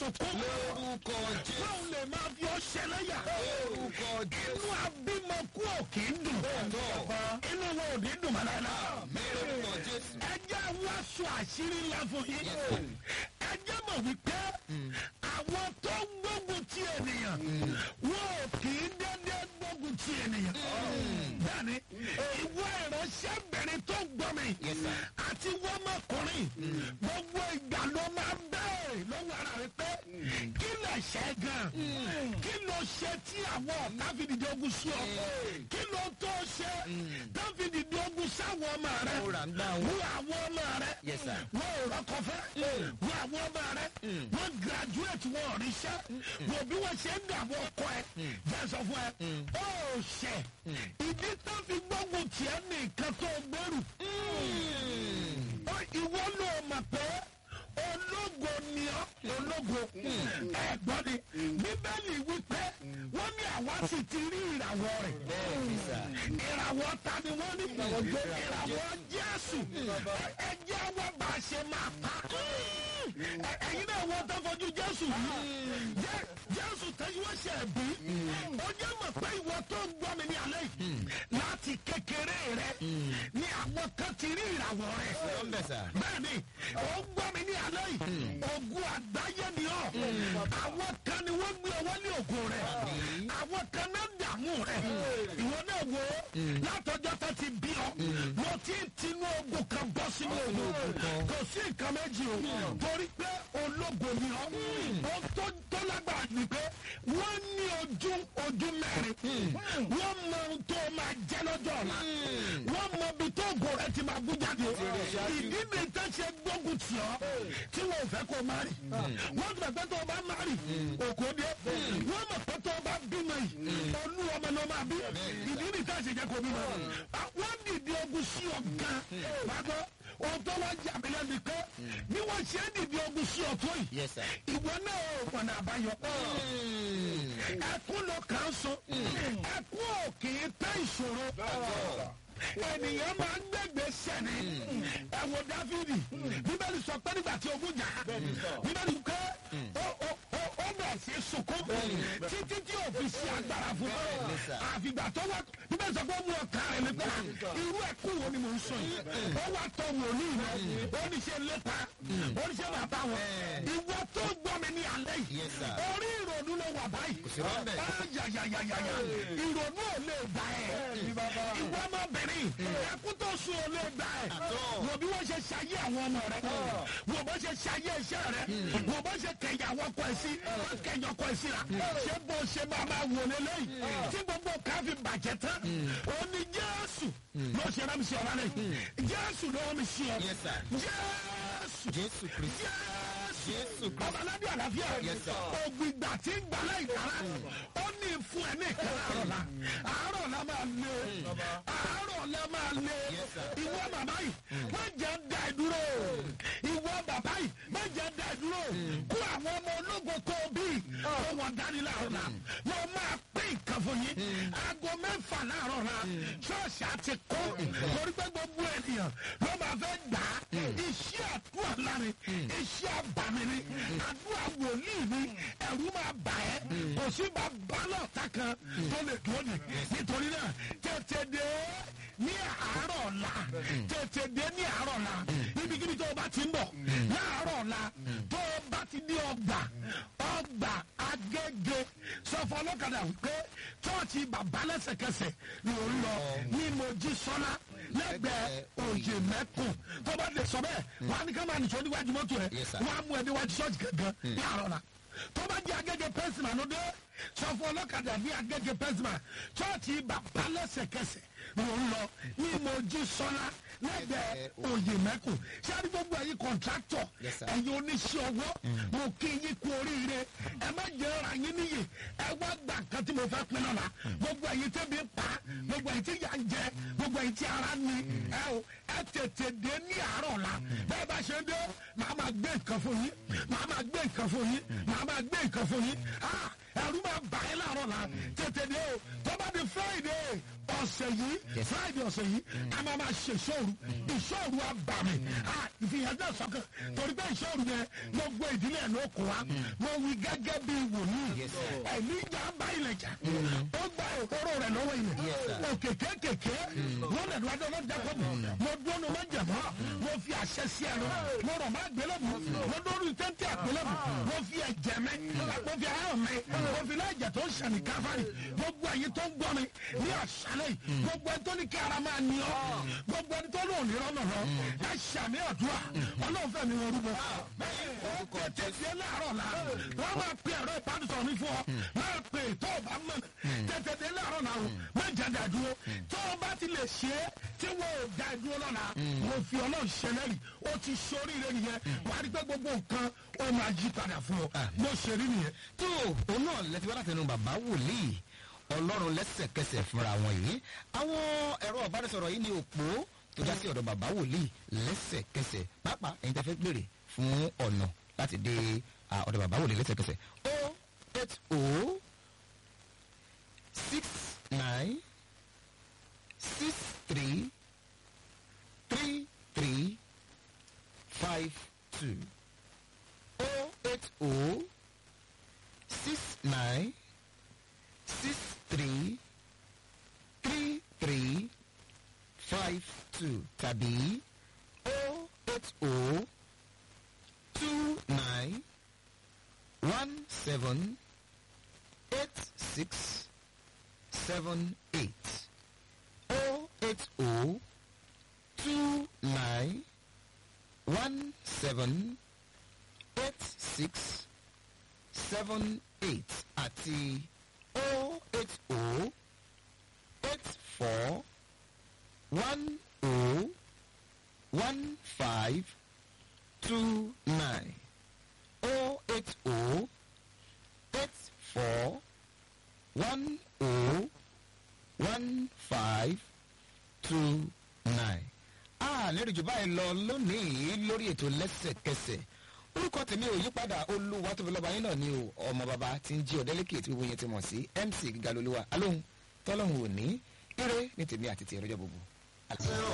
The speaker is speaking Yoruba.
sunkún. lórúkọ jésù Báwo lè máa fi ọ ṣẹlẹ́yà? lórúkọ jésù Inú abímọ kú ò kì í dùn. Inú wọn ò ní dùn mọ́ láéláé. lórúkọ jésù Ẹ jẹ́ wá sọ àṣírí ńlá fún yín. Ẹ jẹ́ mọ̀ wípé àwọn tó ń gbógun ti ènìyàn wọn ò kì í dédé gbógun ti ènìyàn. Bẹ́ẹ̀ni, ìwọ ìránṣẹ́bìnrin tó ń gbọ́ mi Yes, sir. àti wọ́mọkùnrin gbogbo ìgbà ló máa ń bẹ̀rẹ̀ lọ́wọ́ ara rẹ pé kí lè ṣe gan kí ló ṣe tí àwọn ọ̀tá fi dìde ogun sí ọ kí ló tó ṣe tó fi dìde ogun sáwọn ọmọ rẹ Ó rà ń gbà wọ́n. wo àwọn ọmọ rẹ Yes, sir. wọn ò rọkọ fẹ́ wo àwọn ọmọ rẹ wọn graduate wọn ò ríṣẹ́ wo bí wọ́n ṣe ń dààmú ọkọ ẹ jẹ́ sọ fún ẹ ó ṣẹ ìdí tó fi gbógun tiẹ̀ nìkan tó gbèrú ó ìwọ ló mọ̀ pé ológo ni ọ́ ológo ẹ̀gbọ́n ni bíbélì wípé wọ́n ní àwa sì ti rí ìràwọ̀ rẹ̀ bẹ́ẹ̀ni sà ìràwọ̀ ta ni wọ́n ní ìràwọ̀ jésù ẹjẹ́ wọ́n bá a ṣe máa pa Ẹ- ẹ̀yin náà wọ́n tó fojú jésù yìí Jẹ́- jésù tẹ́jú wọ́n ṣe ẹ̀bí ó jẹ́ mọ̀ pé ìwọ tó ń gbọ́ mi ní alẹ́ yìí láti kékeré rẹ ni àwọn kan ti rí ìràwọ̀ rẹ̀ lọ́mbẹ̀ sà bẹ́ẹ̀ni ó gbọ́ mi ní alẹ́ yìí ogun àgbáyé ni ọ́ àwọn kan ni wọ́n gbé ọwọ́ ní ògùn rẹ̀ àwọn kan náà dààmú rẹ̀ ìwọ náà wo látọjọ́ tó ti bí ọ mo ti ń tinú ogun kan bọ́ sínú ogun kò sí nǹkan méjì o torí pé ológo ni ọ́ ó tó tó lágbára ni pé wọ́n ní ojú ojú mẹ́rin wọ́n mọ ohun tó máa jẹ́ lọ́jọ́ ọ̀la wọ́n mọ ibi tó ògo rẹ̀ ti máa bú jáde ìdí mi tẹ́ ṣe gbógun tì ọ́ tí wọn ò fẹ́ kó má rì wọ́n ti bẹ̀ pé tó o bá má rì òkò dé wọ́n mọ̀ pé tó o bá bímọ yìí olú ọmọ ló máa bí ìdí mi tẹ́ ṣe jẹ́ kó bímọ wọ́n dìde ogun sí ọ gan gbàgbọ́ ohun tó wá jà mí lẹ́nu pé bí wọ́n ṣe ń dìde ogun sí ọ tó yìí yes sà ìwọ náà ò pọnà àbáyọ ẹkún ló kàn án so ẹkún ò kì í tẹ́ ìṣòro ènìyàn máa ń gbẹgbẹ sẹni ẹ wo dáfídì bíbélì sọ pé nígbà tí ogun jà bíbélì pé ó ó ó ó bẹ̀ sí sunkún títí tí ò fi sí agbára fún un àfìgbà tó wá bíbélì sọ pé ó mú ọkà rẹ̀ nípa irú ẹkún wo ni mò ń sọ yìí ó wá tọ wòlíì lọ ó ní ṣe lépa ó ní ṣe bàbá wọn ìwọ tó gbọ́ mi ní alẹ́ yìí Yes, sir. orí ìrònú ló wà báyìí sí rọ́ńbẹ́. yàyàyàyàyà ìrònú ò lè gbà ẹ́ ìwọ ọmọbìnrin ẹkún tó sùn ò lè gbà ẹ́ wò bí wọ́n ṣe ṣayé àwọn ọmọ rẹ wò bó ṣe ṣayé iṣẹ́ rẹ wò bó ṣe kẹyà àwọn ọkọ ẹ̀ sí wọ́n kẹyà ọkọ ẹ̀ sí ra ṣé bó ṣe máa máa wò lélẹ́yìn tí gbogbo ká fi bàjẹ́ tán ó ní jésù ló ṣe rán mi sí ọ̀rá rẹ̀ jésù ló rán mi sí ọ Yes, sir. jésù jésù kristu jésù Jésù Kristi. ọba aládé àlàáfíà Yes, sir. ogun ìgbà tí ń gbà láì dára ó ní fún ẹ ní ìkàrà àárọ̀ la àárọ̀ la máa lé àárọ̀ la máa lé Yes, sir. ìwọ màmá yìí má jẹ́ da ẹ dúró ìwọ bàbá yìí má jẹ́ da ẹ dúró kó àwọn ọmọ ológun kó o bí kó wọn dání láàárọ̀ la wọ́n máa pín nǹkan fún yín aago mẹ́fà láàárọ̀ la ṣọ́ọ̀ṣì àti kó torí pé gbogbo ènìyàn ló máa fẹ́ gbà á iṣẹ́ àdúrà lárin iṣẹ́ àbàmì ni àdúrà wòlíì ni ẹ̀rú máa bà ẹ́ kò sí bá balọ̀ ta kan tó lè dúró ní nítorí náà tètè dé ní àárọ̀ ọ̀la tètè dé ní àárọ̀ ọ̀la ibikíbi tó o bá ti ń bọ̀ láàárọ̀ ọ̀la tó o bá ti ní ọgbà ọgbà agége sọfọ ọlọ́kadà wípé chọ́ọ̀chì bàbá lẹ́sẹ̀kẹsẹ̀ ló ń lọ ní mojísọ́lá lẹ́gbẹ̀ẹ́ òye mẹ́kùn tó bá lè sọ bẹ́ẹ̀ wà á ní ká máa nìṣó níwájú mọ́tò ẹ̀ Yes, sir. wọ́n á mú ẹ níwájú ṣọ́ọ̀ṣì gangan ní àárọ̀ la tó bá jẹ́ agége pẹ́sìmà ló dé sọ fún ọlọ́kadà ní agége pẹ́sìmà chọ́ọ̀chì bàbá lẹ́sẹ̀kẹsẹ̀ ló ń lọ ní mojísọ́lá lẹ́gbẹ̀ẹ́ òye mẹ́kùn sáré gbogbo ẹ̀yin kọ̀ǹtráktọ̀ Yes, sir. ẹ̀yin oníṣẹ́ ọwọ́ mo kí yín kú oríire ẹ má jẹ́ ra yín níyì ẹ wá gbà kan tí mo fẹ́ pín lọ́la gbogbo ẹ̀yin tẹ́bi ń pa gbogbo ẹ̀yin tí yà ń jẹ gbogbo ẹ̀yin tí ara ní ẹ o ẹ tètè dé ní àárọ̀ la bẹ́ẹ̀ bá ṣe dé màá máa gbé nǹkan fún yín màá máa gbé nǹkan fún yín màá máa gbé nǹkan fún yín ah ẹ̀rú máa bà ẹ́ láàárọ̀ la tètè dé o tó bá di friday ọ̀sẹ̀ yìí friday ọ̀sẹ̀ yìí a máa ma ṣe ìṣòro ìṣòro abàmì ìfihàn náà sọ́kàn torí pé ìṣòro yẹn gbogbo ìdílé ẹ̀ ló kó wa mo wí gẹ́gẹ́ bí wòlíì ẹ̀mí ìjà bá ilẹ̀ jà ó gba òkúrò rẹ̀ lọ́wọ́ ilẹ̀ òkè kékèké wọ́n lẹ̀ lọ́dọ̀ ló jẹ́ kọ́bù mo dúró má jẹ̀mọ́ mo fi àṣẹ sí ẹnu mo rọ̀ má gbélébù mo dúró tẹ́ntẹ́ àgbélébù mo fi ẹ̀jẹ̀ mi mo fi ayọ̀ mi mo fi láìjẹ̀ tó ń sànì káfárì gbogbo ẹ̀yin tó ń gbọ́ mi ní àṣálẹ̀ yìí gbogbo ẹni tó ní kí ara máa ní ọ́ gbogbo ẹni tó lò ní rọ́nà lọ ẹ ṣàmì àdúrà ọlọ́run fẹ́ mi wọn rúbọ. ó tètè sí láàárọ̀ la wọ́n máa pe ẹ̀rọ ìbánisọ̀rọ̀ mi fún ọ máa pe tó o bá mọ̀ tètè dé láàárọ̀ la o má jẹ́ dàdúró tó o bá ti lè ṣe é tí wọ́n ò dá dúró lọ́la mo fi ọlọ́run ṣẹlẹ́rì ó ti ṣoríire nìyẹn wàá rí pé gbogbo nǹkan ó máa yí padà fún ọ mo ṣe rí nìyẹn. tó òun náà lẹ́tí wá látẹnu bàbá wòlíì ọlọ́run lẹ́sẹ̀kẹsẹ̀ fúnra wọn yìí àwọn ẹ̀rọ ìbánisọ̀rọ̀ yìí ní òpó tó já sí ọ̀dọ̀ bàbá wòlíì lẹ́sẹ̀kẹsẹ̀ pàápàá ẹ̀yin tẹ́ fẹ́ gbèrè fún ọ̀nà láti dé ọ̀dọ̀ bàbá wòlíì lẹ́sẹ̀kẹsẹ̀ o eight o six nine six three three three five two o eight o six nine six three three three five two tàbí o eight o two nine one seven eight six seven eight o eight o two nine one seven eight six seven eight àti o eight o eight four one o one five two nine o eight o eight four one o one five two nine. a lérò jù báyìí lọ lónìí lórí ètò lẹ́sẹ̀kẹsẹ̀ orúkọ tèmi ò yípadà olúwa tóbi lọ́ba yín náà ni o ọmọ bàbá tí ń jí ọ̀dẹ́lẹ́kẹ̀ tí gbogbo yẹn ti mọ̀ sí mc gíga lolúwa alóhùn tọ́lọ́hùn òní ire ní tèmi àti tèmi lọ́jọ́ gbogbo.